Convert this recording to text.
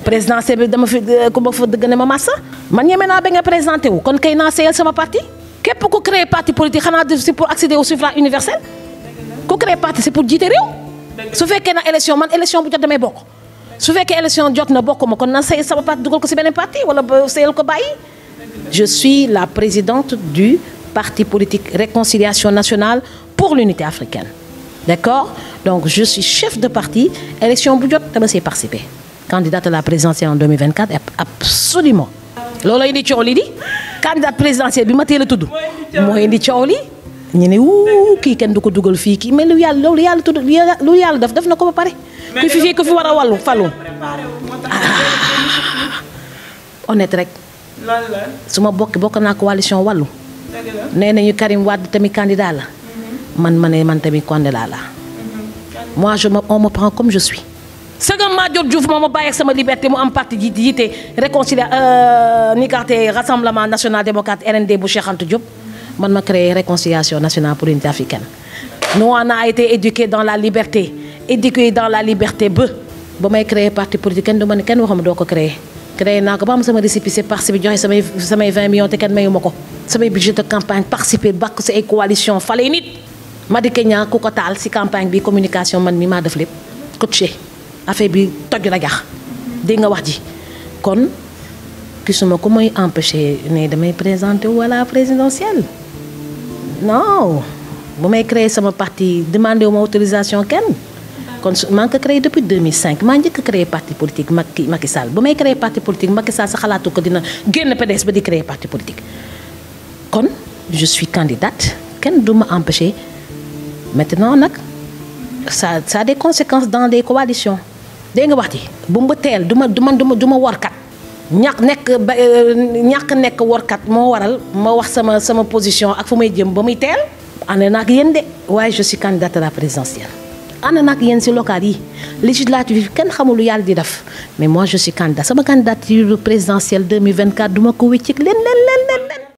présidentielle bi dama fi ku ma fa dëgg ne ma massa man ñeme naa ba nga présenté wu kon kay naa seeyal sama parti képp ku créé parti politique xanaa def si pour accéder au suffrage universel ku créé parti c'est pour jiite réew su fekkee na élection man élection bu jot damay bokk su fekkee élection jot na bokk ma kon na seeyal sama parti dugal ko si beneen parti wala ba seeyal ko bàyyi je suis la présidente du parti politique réconciliation nationale pour l'unité africaine d'accord donc je suis chef de parti élection bu jot dama siy participer candidate à la présidentielle en 2024 absolument loolu indi coow li di candidate présidentielle bi ma teel a tudd moo indi coow li ñu ne wuu kii kenn du ko dugal fii kii mais lu yàlla loolu yàlla tudd lu yàlla def def na ko ba pare ku fi fii ku fi war a wàllu falu honnête rek su ma bokk bokk naa coalition wàllu nee nañu Karim Wade tamit candidat la man ma ne man tamit candidat la moi je me on me prend comme je suis sëgam Madior Diouf moo ma bàyyi ak sama liberté mu am parti ji jiite réconcilia ni carte rassemblement national démocrate RND bu Cheikh Anta Diop man ma créé réconciliation nationale pour l'unité africaine nous on a été éduqués dans la liberté éduqués dans la liberté ba ba may créé parti politique kenn du ma ne kenn waxuma doo ko créé créé naa ko ba am sama récépissé participer joxe samay samay 20 millions te kenn mayu ma ko samay budget de campagne participer bakk si ay coalition fale nit Madické Niang ku ko taal si campagne bi communication man mi maa def lépp coaché affaire bi toj rajax dégg nga wax ji kon gisuma ku may empêché ne damay présenté wala présidentielle non bu may créé sama parti demandé wu ma autorisation kenn kon su maa ngi ko créé depuis 2005 maa njëkk a créé parti politique Macky Macky Sall bu may créé parti politique Macky Sall sa xalaatu ko dina génn PDS ba di créé parti politique kon je suis candidate kenn du ma empêché maintenant nag ça ça a des conséquences dans des coalitions dégg nga wax ji bu ma teel du ma du ma du ma du ma workat ñàkk nekk ba ñàkk nekk workat moo waral ma wax sama sama position ak fu may jëm ba muy teel ànd naa ak yéen de waaye je suis candidate à la présidentielle ànd naa ak yéen si local yi législative yi kenn xamul lu yàlla di def mais moi je suis candidat sama candidature présidentielle 2024 du ma ko wécceeg leen leen leen leen